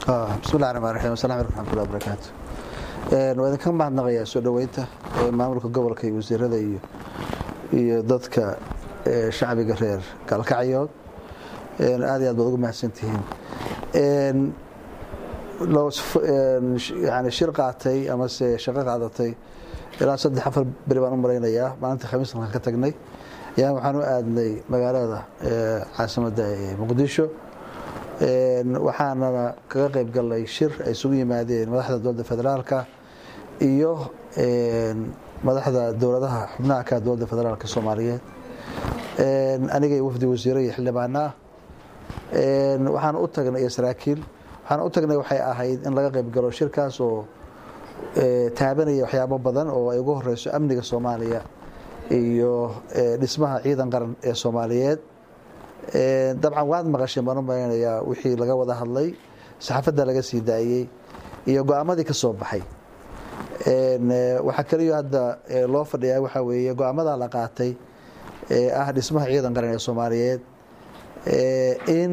bismillahi raxmaan raxiim asalamu alaikum raxmatullahi barakaatu waa idinka mahadnaqayaa soo dhoweynta maamulka gobolka iyo wasiirada iyo iyo dadka shacbiga reer gaalkacyood aad iyo aad baad ugu mahadsantihiin yani shir qaatay amase shaqo qaadatay ilaa saddex afar beri baan u malaynayaa maalintii khamiis halkan ka tagnay ayaan waxaan u aadnay magaalada caasimadda ee muqdisho waxaanana kaga qayb galnay shir ay isugu yimaadeen madaxda dowladda federaalka iyo madaxda dowladaha xubnaha ka dowladda federaalka soomaaliyeed aniga iyo wafdi wasiire iyo xildhibaana ah waxaan u tagnay iyo saraakiil waxaan u tagnay waxay ahayd in laga qayb galo shirkaas oo taabanaya waxyaabo badan oo ay ugu horeyso amniga soomaaliya iyo dhismaha ciidan qaran ee soomaaliyeed dabcan waad maqasheen baan u malaynayaa wixii laga wada hadlay saxaafadda laga sii daayey iyo go-aamadii ka soo baxay waxaa kaliyo hadda loo fadhiyaa waxaa weeye go-aamadaa la qaatay ee ah dhismaha ciidan qaran ee soomaaliyeed in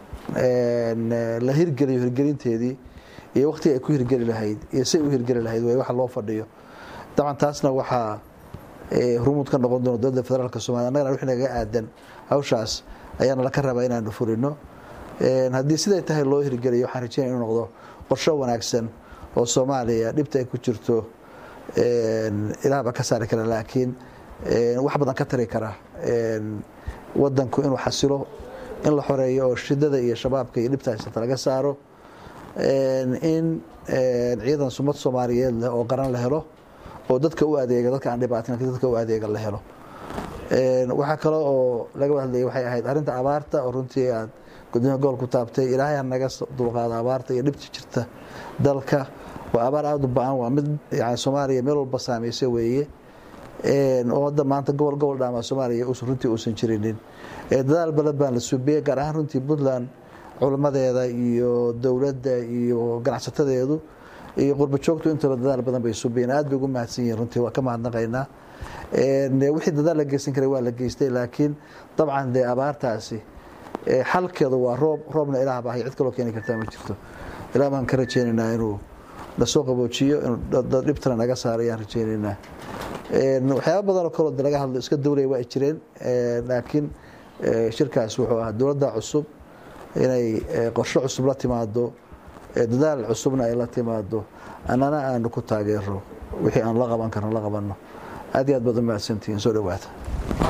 la hirgeliyo hirgelinteedii iyo waqtiga ay ku hirgeli lahayd iyo say u hirgeli lahayd way waxa loo fadhiyo dabcan taasna waxaa hormuud ka noqon doona dowladda federaalka somalia annagana wixii nagaga aadan hawshaas ayaana laka rabaa inaanu fulino haddii siday tahay loo hirgeliyo waxaan rajeynaya inuu noqdo qorsho wanaagsan oo soomaaliya dhibta ay ku jirto ilaahbaa ka saari kara laakiin wax badan ka tari kara wadanku inuu xasilo in la xoreeyo oo shidada iyo shabaabka iyo dhibta haysata laga saaro in ciidan sumad soomaaliyeed leh oo qaran la helo oo dadka u adeega dadka aan dhibaatin lakin dadka u adeega la helo waxaa kale oo laga hadlayay waxay ahayd arrinta abaarta oo runtii aad gudoomiya gobol ku taabtay ilaahay ha naga dulqaado abaarta iyo dhibta jirta dalka waa abaar aada u ba-an waa mid yani soomaaliya meel walba saameysa weeye oo hadda maanta gobol gobol dhaamaa soomaaliya runtii uusan jirinin dadaal badan baan la suubiyey gaar ahaan runtii puntland culamadeeda iyo dowladda iyo ganacsatadeedu iyo qurba joogtu intaba dadaal badan bay suubiyeen aad bay ugu mahadsan yihin runtii waa ka mahadnaqaynaa wixii dadaal la geysan karay waa la geystay laakiin dabcan dee abaartaasi xalkeedu waa roob roobna ilaah baahay cid kaloo keeni kartaa ma jirto ilaah baan ka rajeynaynaa inuu nasoo qaboojiyo inuu dhibtana naga saaro ayaan rajeynaynaa waxyaaba badanoo kaloo de laga hadlo iska dawlaya waa ay jireen laakiin shirkaas wuxuu ahaa dowladda cusub inay qorsho cusub la timaado dadaal cusubna ay la timaado annana aanu ku taageero wixii aan la qaban karno la qabanno aad iyo aad baad u mahadsantihiin soo dhowaata